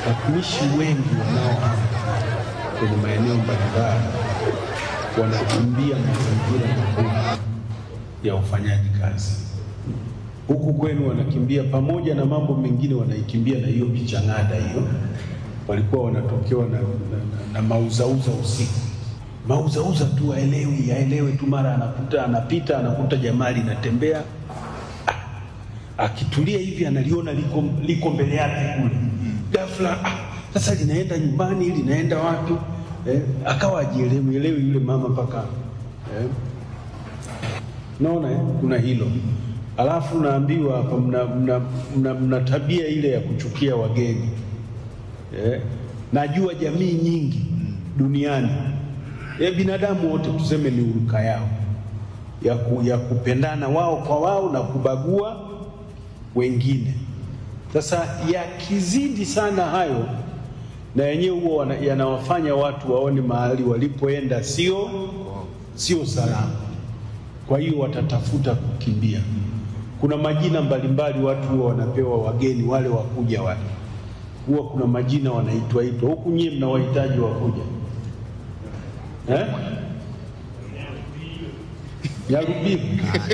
watumishi wengi wanaohama kwenye maeneo mbalimbali wanakimbia mazingira magumu ya ufanyaji kazi. Huku kwenu wanakimbia pamoja na mambo mengine, wanaikimbia na hiyo bichang'ada hiyo. Walikuwa wanatokewa na, na, na, na mauzauza usiku, mauzauza tu, aelewi aelewe tu, mara anakuta anapita anakuta jamaa linatembea akitulia hivi analiona liko, liko mbele yake kule, ghafla ah, sasa linaenda nyumbani, linaenda wapi? Eh, akawa ajielewi elewi yule mama mpaka eh. Naona eh, kuna hilo. Alafu naambiwa hapa mna, mna, mna, mna tabia ile ya kuchukia wageni eh. Najua jamii nyingi duniani eh, binadamu wote tuseme ni uruka yao ya, ku, ya kupendana wao kwa wao na kubagua wengine. Sasa yakizidi sana hayo, na yenyewe huwa yanawafanya watu waone mahali walipoenda sio sio salama, kwa hiyo watatafuta kukimbia. Kuna majina mbalimbali watu huwa wanapewa wageni wale wakuja wale, huwa kuna majina wanaitwa itwa huku. Nyie mnawahitaji wakuja eh? Yarubibu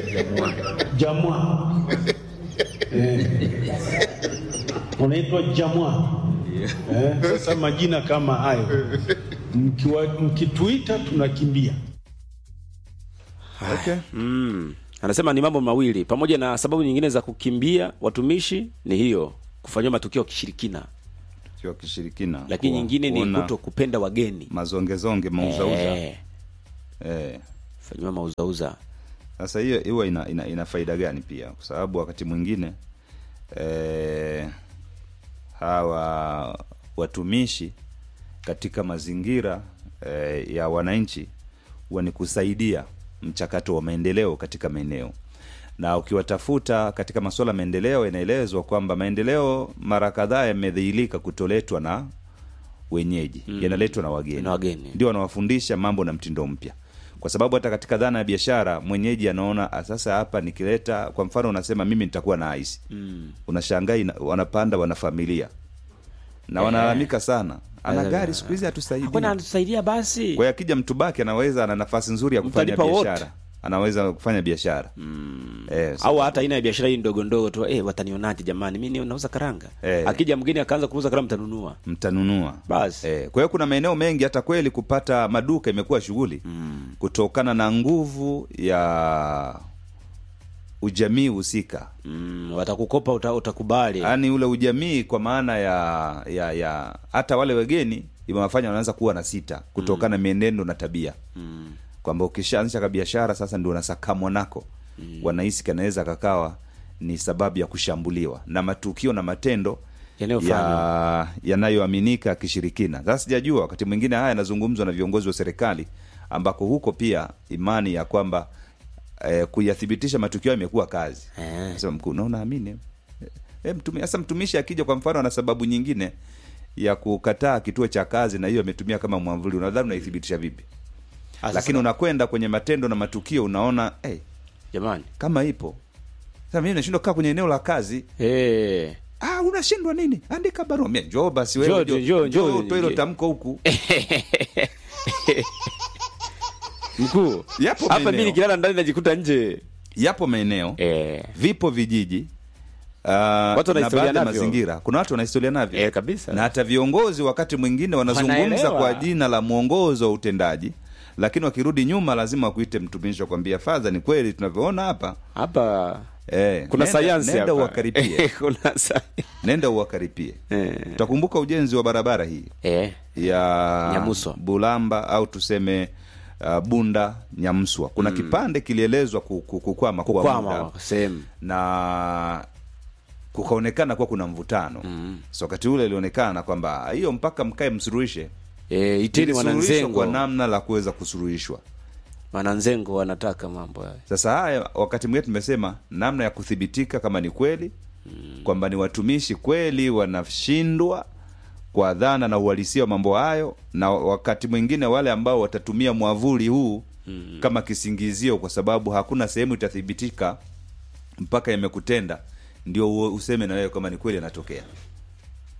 jamwa eh, unaitwa jamwa eh. Sasa majina kama hayo mkiwa, mkituita tunakimbia. Okay. Mm. Anasema ni mambo mawili pamoja na sababu nyingine za kukimbia watumishi ni hiyo kufanyiwa matukio ya kishirikina, Sio kishirikina. lakini Ku- nyingine ni kuona kuto kupenda wageni mazongezonge mauzauza. Eh, Eh. fanyiwa mauzauza Sasa hiyo huwa ina, ina, ina faida gani pia? Kwa sababu wakati mwingine eh, hawa watumishi katika mazingira eh, ya wananchi huwa ni kusaidia mchakato wa maendeleo katika maeneo, na ukiwatafuta katika masuala ya maendeleo, inaelezwa kwamba maendeleo mara kadhaa yamedhihirika kutoletwa na wenyeji mm. yanaletwa na wageni Na wageni. ndio wanawafundisha mambo na mtindo mpya kwa sababu hata katika dhana ya biashara mwenyeji anaona "Ah, sasa hapa nikileta kwa mfano unasema mimi nitakuwa na aisi mm. unashangaa ina- wanapanda wana familia na wanalalamika sana ana Eh, gari siku hizi hatusaidii Mbona anatusaidia basi? kwa hiyo akija mtu baki anaweza ana nafasi nzuri ya kufanya Mtalipa wote. biashara anaweza kufanya biashara mm. eh, so- au hata aina ya biashara hii ndogo ndogo tu eh, watanionaje jamani, mimi nauza karanga Eh. akija mgeni akaanza kuuza karanga, mtanunua mtanunua Basi. eh, kwa hiyo kuna maeneo mengi hata kweli kupata maduka imekuwa shughuli mm. kutokana na nguvu ya ujamii husika mm, watakukopa uta, utakubali yaani ule ujamii kwa maana ya ya ya hata wale wageni imewafanya wanaanza kuwa na sita kutokana na mienendo na tabia mm. kwamba ukishaanzisha ka biashara sasa ndio unasakamwa nako mm. wanahisi kanaweza kakawa ni sababu ya kushambuliwa na matukio na matendo Yanayofanywa. ya yanayoaminika kishirikina sasa sijajua wakati mwingine haya yanazungumzwa na viongozi wa serikali ambako huko pia imani ya kwamba eh, kuyathibitisha matukio hayo imekuwa kazi Eh. sema mkuu naona amini e, mtumi, sasa mtumishi akija kwa mfano ana sababu nyingine ya kukataa kituo cha kazi na hiyo ametumia kama mwamvuli unadhani unaithibitisha vipi Ah, sasa, lakini unakwenda kwenye matendo na matukio unaona hey, jamani kama ipo sasa mimi nashindwa kukaa kwenye eneo la kazi eh, ah unashindwa nini andika barua Mie, njoo basi Njoo, wewe njoo, njoo, njoo, njoo, toa hilo njoo. tamko huku mkuu Yapo hapa maeneo. mimi nikilala ndani najikuta nje yapo maeneo eh, vipo vijiji Uh, Watu wana na historia baadhi ya navyo. mazingira kuna watu wana historia navyo Eh, kabisa. na hata viongozi wakati mwingine wanazungumza Wanaelewa. kwa jina la mwongozo wa utendaji lakini wakirudi nyuma lazima wakuite mtumishi wakwambia fadha ni kweli tunavyoona hapa hapa eh, kuna nenda- sayansi nenda hapa uwakaripie kuna sayansi nenda uwakaripie eh. utakumbuka ujenzi wa barabara hii eh. ya Nyamuswa. bulamba au tuseme uh, bunda nyamswa kuna kipande kilielezwa ku- ku- kukwama kwa muda kukwama sehemu na kukaonekana kuwa kuna mvutano mm. so wakati ule ilionekana kwamba hiyo mpaka mkae msuruhishe eh, iteni Ilisuluhishwa wananzengo kwa namna la kuweza kusuruhishwa wananzengo wanataka mambo hayo sasa haya wakati mwingine tumesema namna ya kuthibitika kama ni kweli mm. kwamba ni watumishi kweli wanashindwa kwa dhana na uhalisia wa mambo hayo na wakati mwingine wale ambao watatumia mwavuli huu mm. kama kisingizio kwa sababu hakuna sehemu itathibitika mpaka imekutenda ndio u- useme na wewe kama ni kweli yanatokea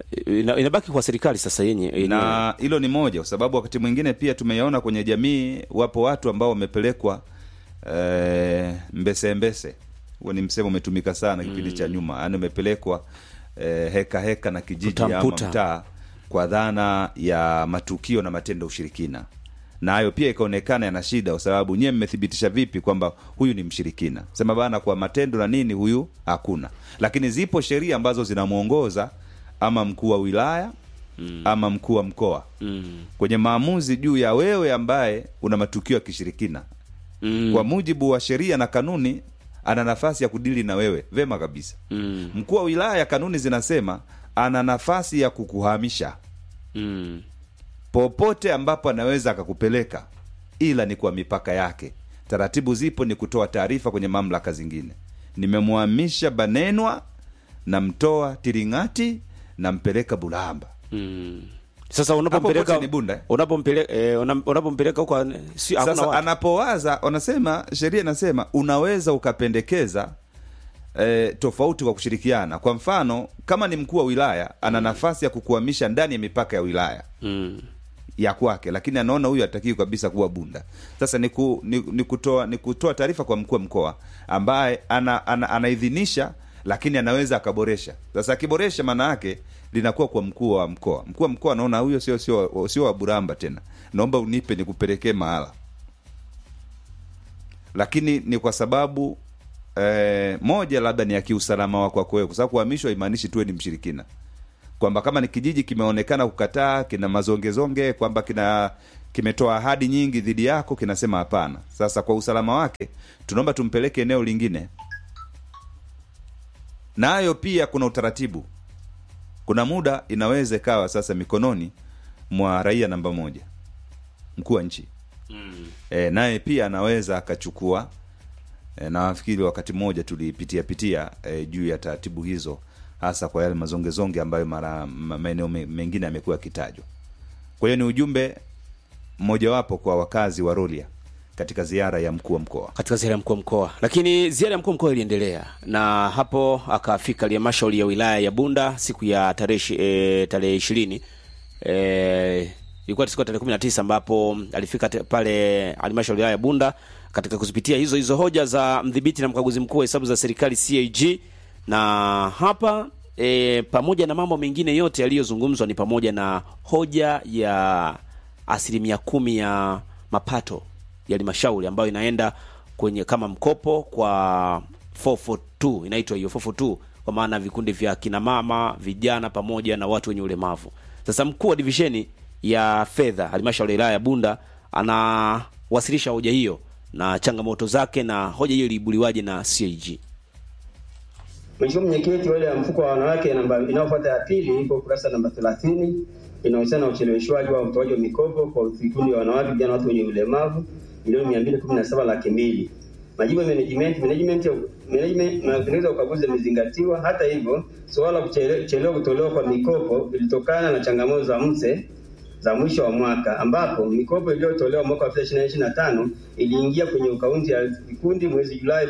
ina, inabaki kwa serikali sasa yenye yenyewe. na hilo ni moja, kwa sababu wakati mwingine pia tumeyaona kwenye jamii, wapo watu ambao wamepelekwa eh, mbese mbese. Huo ni msemo umetumika sana kipindi cha nyuma, yaani umepelekwa eh, heka heka na kijiji ama Puta-mputa. mtaa kwa dhana ya matukio na matendo ya ushirikina, na hayo pia ikaonekana yana shida, kwa sababu nyewe mmethibitisha vipi kwamba huyu ni mshirikina? Sema bana, kwa matendo na nini huyu hakuna, lakini zipo sheria ambazo zinamwongoza ama mkuu wa wilaya ama mkuu wa mkoa mm. kwenye maamuzi juu ya wewe ambaye una matukio ya kishirikina Mm. kwa mujibu wa sheria na kanuni ana nafasi ya kudili na wewe vema kabisa Mm. mkuu wa wilaya kanuni zinasema ana nafasi ya kukuhamisha Mm. popote ambapo anaweza akakupeleka ila ni kwa mipaka yake taratibu zipo ni kutoa taarifa kwenye mamlaka zingine nimemhamisha banenwa namtoa tiringati nampeleka bulamba Mm. Sasa Hapo unapompeleka kote ni Bunda, eh? unapompeleka eh, una- unapompeleka huko si hakuna sasa watu. anapowaza wanasema sheria inasema unaweza ukapendekeza e, tofauti kwa kushirikiana kwa mfano kama ni mkuu wa wilaya ana nafasi ya kukuhamisha ndani ya mipaka ya wilaya Mm. ya kwake lakini anaona huyu hatakiwi kabisa kuwa bunda sasa ni, ku, ni, ni kutoa ni kutoa taarifa kwa mkuu wa mkoa ambaye ana, ana, anaidhinisha lakini anaweza akaboresha sasa akiboresha maana yake linakuwa kwa mkuu wa mkoa mkuu wa mkoa anaona huyo sio sio sio wa buramba tena naomba unipe nikupelekee mahala lakini ni kwa sababu eh, moja labda ni ya kiusalama wako kwako wewe kwa sababu kuhamishwa haimaanishi tuwe ni mshirikina kwamba kama ni kijiji kimeonekana kukataa kina mazongezonge kwamba kina kimetoa ahadi nyingi dhidi yako kinasema hapana sasa kwa usalama wake tunaomba tumpeleke eneo lingine nayo pia kuna utaratibu kuna muda inaweza ikawa sasa mikononi mwa raia namba moja mkuu wa nchi e, naye pia anaweza akachukua e, na nafikiri wakati mmoja tulipitia pitia e, juu ya taratibu hizo hasa kwa yale mazongezonge ambayo mara ma- maeneo me- mengine yamekuwa yakitajwa kwa hiyo ni ujumbe mmojawapo kwa wakazi wa rolia katika ziara ya mkuu wa mkoa katika ziara ya mkuu wa mkoa lakini ziara ya mkuu wa mkoa iliendelea na hapo akafika halmashauri ya wilaya ya bunda siku ya tarehe ishi- eh, tarehe ishirini eh, ilikuwa siku ya tarehe kumi na tisa ambapo alifika te- pale halmashauri ya wilaya ya bunda katika kuzipitia hizo hizo hoja za mdhibiti na mkaguzi mkuu wa hesabu za serikali cag na hapa e, pamoja na mambo mengine yote yaliyozungumzwa ni pamoja na hoja ya asilimia kumi ya mapato ya halmashauri ambayo inaenda kwenye kama mkopo kwa 442 inaitwa hiyo 442 kwa maana vikundi vya kina mama vijana pamoja na watu wenye ulemavu sasa mkuu wa divisheni ya fedha halmashauri ya wilaya ya bunda anawasilisha hoja hiyo na changamoto zake na hoja hiyo iliibuliwaje na cag Mheshimiwa Mwenyekiti, hoja ya mfuko wa wanawake namba inayofuata ya pili ipo kurasa namba 30 inahusiana na ucheleweshwaji wa utoaji wa mikopo kwa vikundi vya wanawake, vijana, watu wenye ulemavu milioni 217 laki mbili. Majibu ya management management ya- management na mapendekezo ya ukaguzi yamezingatiwa. Hata hivyo, suala la kuchele- kuchelewa kutolewa kwa mikopo ilitokana na changamoto za mse za mwisho wa mwaka ambapo mikopo iliyotolewa mwaka wa 2025 iliingia kwenye akaunti ya vikundi mwezi Julai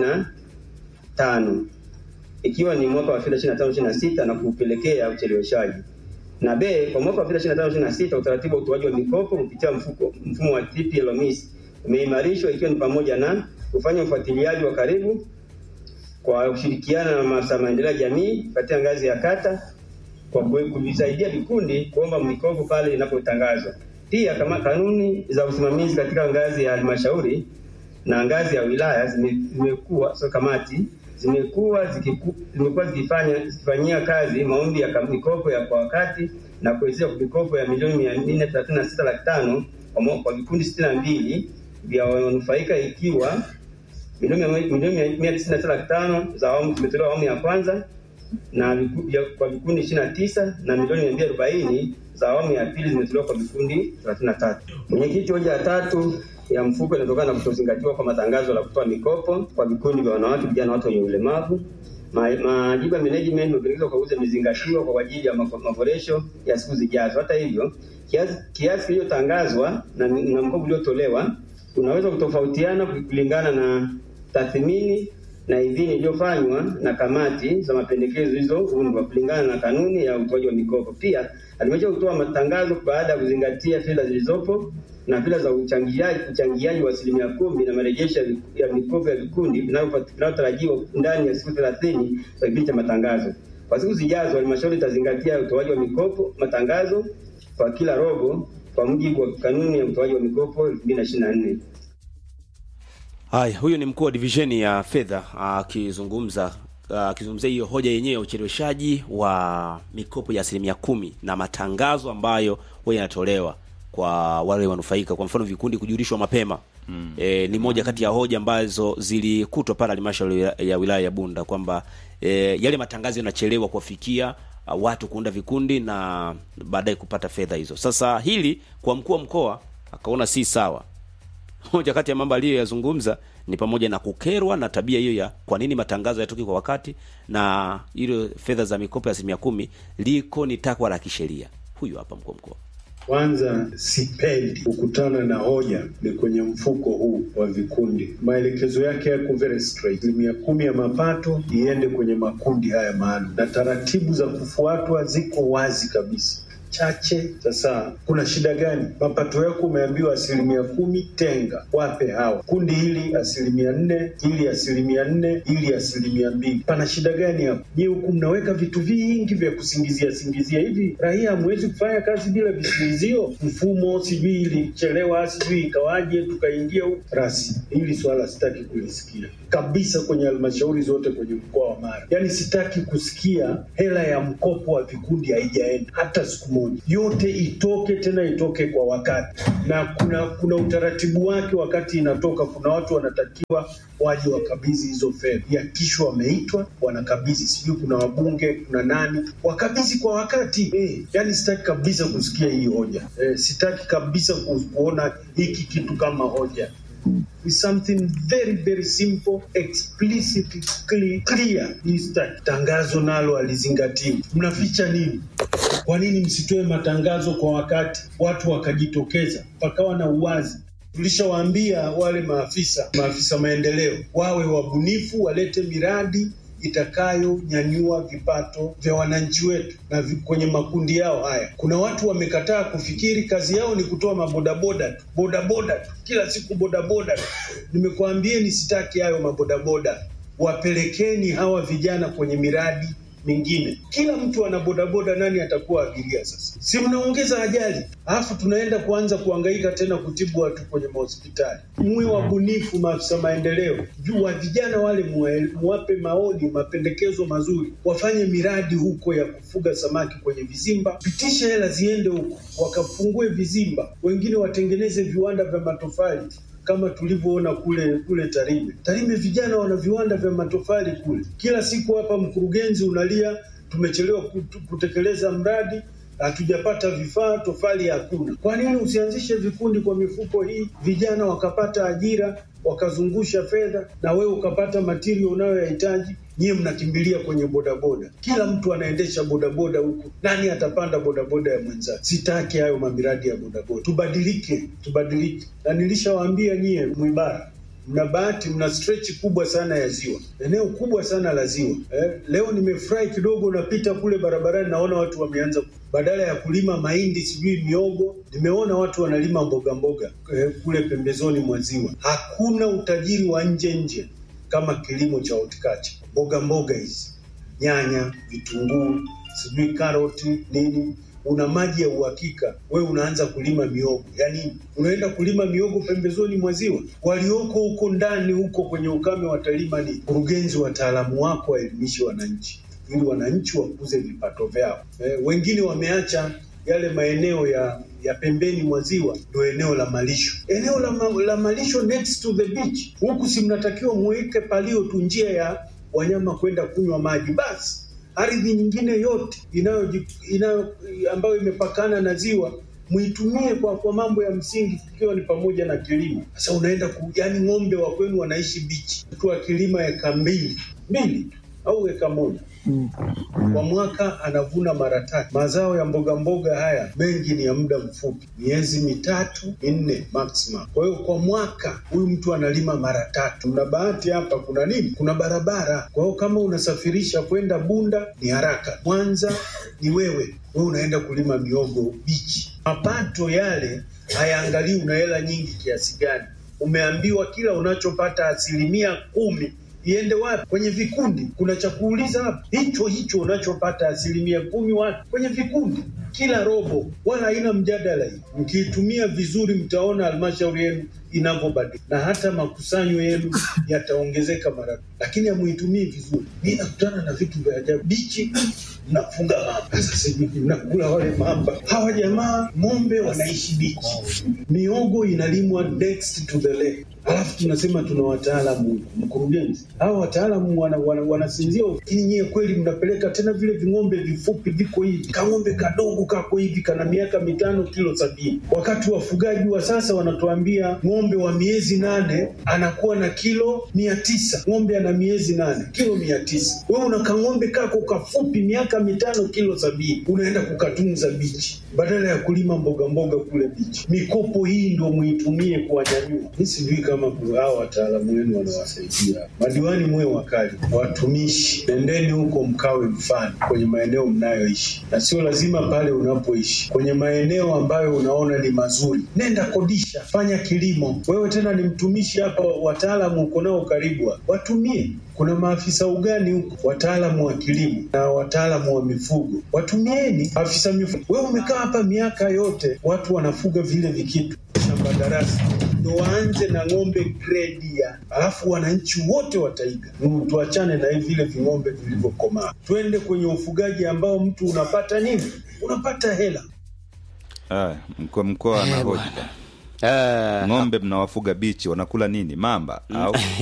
2025 ikiwa ni mwaka wa fedha 25 26 na kupelekea ucheleweshaji. Na B, kwa mwaka wa fedha 25 26 utaratibu wa utoaji wa mikopo kupitia mfuko mfumo wa TPLMIS umeimarishwa ikiwa ni pamoja na kufanya ufuatiliaji wa karibu kwa kushirikiana na maafisa maendeleo ya jamii katika ngazi ya kata kwa ku- kuvisaidia vikundi kuomba mikopo pale inapotangazwa. Pia kama kanuni za usimamizi katika ngazi ya halmashauri na ngazi ya wilaya zime- zimekuwa so kamati zimekuwa zikiku- zimekuwa zikifanya zikifanyia kazi maombi ya kam- mikopo ya kwa wakati na kuwezesha mikopo ya milioni mia nne thelathini na sita laki tano kwa mo- kwa vikundi sitini na mbili vya wanufaika ikiwa milioni mia- milioni mia- mia tisini na sita laki tano za awamu zimetolewa awamu ya kwanza na viku- vya- kwa vikundi ishirini na tisa na milioni mia mbili arobaini za awamu ya pili zimetolewa kwa vikundi thelathini na tatu. Mwenyekiti, hoja ya tatu ya mfuko inatokana na kutozingatiwa kwa matangazo la kutoa mikopo kwa vikundi vya wanawake, vijana, watu wenye ulemavu. Ma- Majibu ya management mapendekezo kwa uzi yamezingatiwa kwa ajili ya mako- maboresho ya siku zijazo. Hata hivyo, kiasi kiasi kiliyotangazwa na, na mkopo uliotolewa unaweza kutofautiana kulingana na tathmini na idhini iliyofanywa na kamati za mapendekezo zilizoundwa kulingana na kanuni ya utoaji wa mikopo. Pia halmashauri hutoa matangazo baada ya kuzingatia fedha zilizopo na fedha za uchangiaji uchangiaji wa asilimia kumi na marejesho ya viku- ya mikopo ya vikundi vinavyopat- vinavyotarajiwa ndani ya siku thelathini za kipindi cha matangazo. Kwa siku zijazo, halmashauri itazingatia utoaji wa mikopo matangazo kwa kila robo kwa mujibu wa kanuni ya utoaji wa mikopo 2024. Haya, huyu ni mkuu wa divisheni ya fedha akizungumza akizungumzia hiyo hoja yenyewe ya ucheleweshaji wa mikopo ya asilimia kumi na matangazo ambayo huwa yanatolewa kwa wale wanufaika, kwa mfano vikundi kujulishwa mapema mm. E, ni moja kati ya hoja ambazo zilikutwa pale halmashauri ya- ya wilaya ya Bunda kwamba e, yale matangazo yanachelewa kuwafikia uh, watu kuunda vikundi na baadaye kupata fedha hizo. Sasa hili kwa mkuu wa mkoa akaona si sawa moja kati ya mambo aliyoyazungumza ni pamoja na kukerwa na tabia hiyo ya kwa nini matangazo yatoki kwa wakati na ile fedha za mikopo ya asilimia kumi liko ni takwa la kisheria. Huyu hapa mkuu wa mkoa. Kwanza sipendi kukutana na hoja ni kwenye mfuko huu wa vikundi. Maelekezo yake yako very straight, asilimia kumi ya mapato iende kwenye makundi haya maalum, na taratibu za kufuatwa ziko wazi kabisa chache. Sasa kuna shida gani? Mapato yako umeambiwa asilimia kumi, tenga wape hawa kundi hili asilimia nne, hili asilimia nne, hili asilimia mbili. Pana shida gani hapo? Je, huku mnaweka vitu vingi vya kusingizia singizia hivi? Raia hamwezi kufanya kazi bila visingizio? Mfumo sijui ilichelewa, sijui ikawaje, tukaingia huku rasi. Hili swala sitaki kulisikia kabisa kwenye halmashauri zote kwenye mkoa wa Mara. Yaani sitaki kusikia hela ya mkopo wa vikundi haijaenda hata siku moja. Yote itoke tena itoke kwa wakati, na kuna kuna utaratibu wake. Wakati inatoka, kuna watu wanatakiwa waje wakabidhi hizo fedha, yakishwa wameitwa wanakabidhi, sijui kuna wabunge, kuna nani, wakabidhi kwa wakati eh. Yani sitaki kabisa kusikia hii hoja eh, sitaki kabisa ku- kuona hiki kitu kama hoja is something very very simple explicit clear, clear. Is that tangazo nalo alizingatiwa mnaficha nini kwa nini msitoe matangazo kwa wakati watu wakajitokeza pakawa na uwazi tulishawaambia wale maafisa maafisa maendeleo wawe wabunifu walete miradi itakayonyanyua vipato vya wananchi wetu na vi, kwenye makundi yao haya. Kuna watu wamekataa kufikiri, kazi yao ni kutoa mabodaboda tu, bodaboda tu, kila siku bodaboda tu. Nimekuambieni sitaki hayo mabodaboda, wapelekeni hawa vijana kwenye miradi mingine. Kila mtu ana bodaboda, nani atakuwa abiria sasa? Si mnaongeza ajali, alafu tunaenda kuanza kuhangaika tena kutibu watu kwenye mahospitali. Muwe wabunifu, maafisa maendeleo, juu wa vijana wale muwe- muwape maoni, mapendekezo mazuri, wafanye miradi huko ya kufuga samaki kwenye vizimba, pitisha hela ziende huko, wakafungue vizimba, wengine watengeneze viwanda vya matofali kama tulivyoona kule kule Tarime. Tarime vijana wana viwanda vya matofali kule. Kila siku hapa mkurugenzi unalia, tumechelewa kutu- kutekeleza mradi, hatujapata vifaa, tofali hakuna. Kwa nini usianzishe vikundi kwa mifuko hii, vijana wakapata ajira, wakazungusha fedha, na wewe ukapata material unayoyahitaji? Nyie mnakimbilia kwenye bodaboda, kila mtu anaendesha bodaboda huku. Nani atapanda bodaboda ya mwenzake? Sitaki hayo mamiradi ya bodaboda. Tubadilike, tubadilike. Na nilishawaambia nyie Mwibara, mna bahati, mna stretch kubwa sana ya ziwa, eneo kubwa sana la ziwa eh. Leo nimefurahi kidogo, napita kule barabarani, naona watu wameanza badala ya kulima mahindi sijui miogo, nimeona watu wanalima mboga mboga eh, kule pembezoni mwa ziwa. Hakuna utajiri wa nje nje kama kilimo cha horticulture, mboga mboga hizi, nyanya, vitunguu, sijui karoti nini una maji ya uhakika, we unaanza kulima miogo. Yaani unaenda kulima miogo pembezoni mwa ziwa, walioko huko ndani huko kwenye ukame watalima nini? Mkurugenzi, wataalamu wako waelimishe wananchi ili wananchi wakuze vipato vyao. Eh, wengine wameacha yale maeneo ya ya pembeni mwa ziwa ndio eneo la malisho, eneo la, ma, la malisho next to the beach. Huku si mnatakiwa muweke palio tu njia ya wanyama kwenda kunywa maji basi ardhi nyingine yote inayo, inayo ambayo imepakana na ziwa muitumie kwa, kwa mambo ya msingi ikiwa ni pamoja na kilimo. Sasa unaenda ku, yani ng'ombe wa kwenu wanaishi bichi, mtu akilima eka mbili mbili tu au eka moja kwa mwaka anavuna mara tatu. Mazao ya mboga mboga haya mengi ni ya muda mfupi, miezi mitatu minne maximum. Kwa hiyo kwa mwaka huyu mtu analima mara tatu. Mna bahati hapa, kuna nini? Kuna barabara. Kwa hiyo kama unasafirisha kwenda Bunda ni haraka, Mwanza ni wewe wewe unaenda kulima miogo bichi. Mapato yale hayaangalii una hela nyingi kiasi gani. Umeambiwa kila unachopata asilimia kumi iende wapi? Kwenye vikundi. Kuna cha kuuliza hapa, hicho hicho unachopata asilimia kumi wapi? Kwenye vikundi, kila robo, wala haina mjadala hii. Mkiitumia vizuri, mtaona halmashauri yenu inavyobadilika na hata makusanyo yenu yataongezeka mara, lakini hamuitumii vizuri. Mi nakutana na vitu vya ajabu. Bichi mnafunga mamba, sasa sijui mnakula wale mamba. Hawa jamaa ng'ombe wanaishi bichi, miogo inalimwa next to the lake alafu tunasema tuna wataalamu mkurugenzi. Hawa wataalamu wana, wana, wanasinzia, lakini nyie kweli mnapeleka tena vile ving'ombe vifupi viko hivi, kang'ombe kadogo kako hivi kana miaka mitano kilo sabini, wakati wafugaji wa sasa wanatuambia ng'ombe wa miezi nane anakuwa na kilo mia tisa. Ng'ombe ana miezi nane kilo mia tisa. Wewe una kang'ombe kako kafupi miaka mitano kilo sabini, unaenda kukatunza bichi badala ya kulima mboga mboga kule bichi. Mikopo hii ndio muitumie kuwanyanyua. Mi sijui kama hao wataalamu wenu wanawasaidia. Madiwani muwe wakali, watumishi, nendeni huko mkawe mfano kwenye maeneo mnayoishi, na sio lazima pale unapoishi, kwenye maeneo ambayo unaona ni mazuri, nenda kodisha, fanya kilimo. Wewe tena ni mtumishi hapa, wataalamu uko nao karibu, watumie kuna maafisa ugani huko, wataalamu wa kilimo na wataalamu wa mifugo, watumieni afisa mifugo. Wewe umekaa hapa miaka yote, watu wanafuga vile vikitu shamba darasa, ndo waanze na ng'ombe gredi ya, alafu wananchi wote wataiga. Mm, Tuachane na hivi vile ving'ombe vilivyokomaa, twende kwenye ufugaji ambao mtu unapata nini? Unapata hela. Aya, mkoa mkoa anahoji Eh, ng'ombe mnawafuga bichi wanakula nini mamba au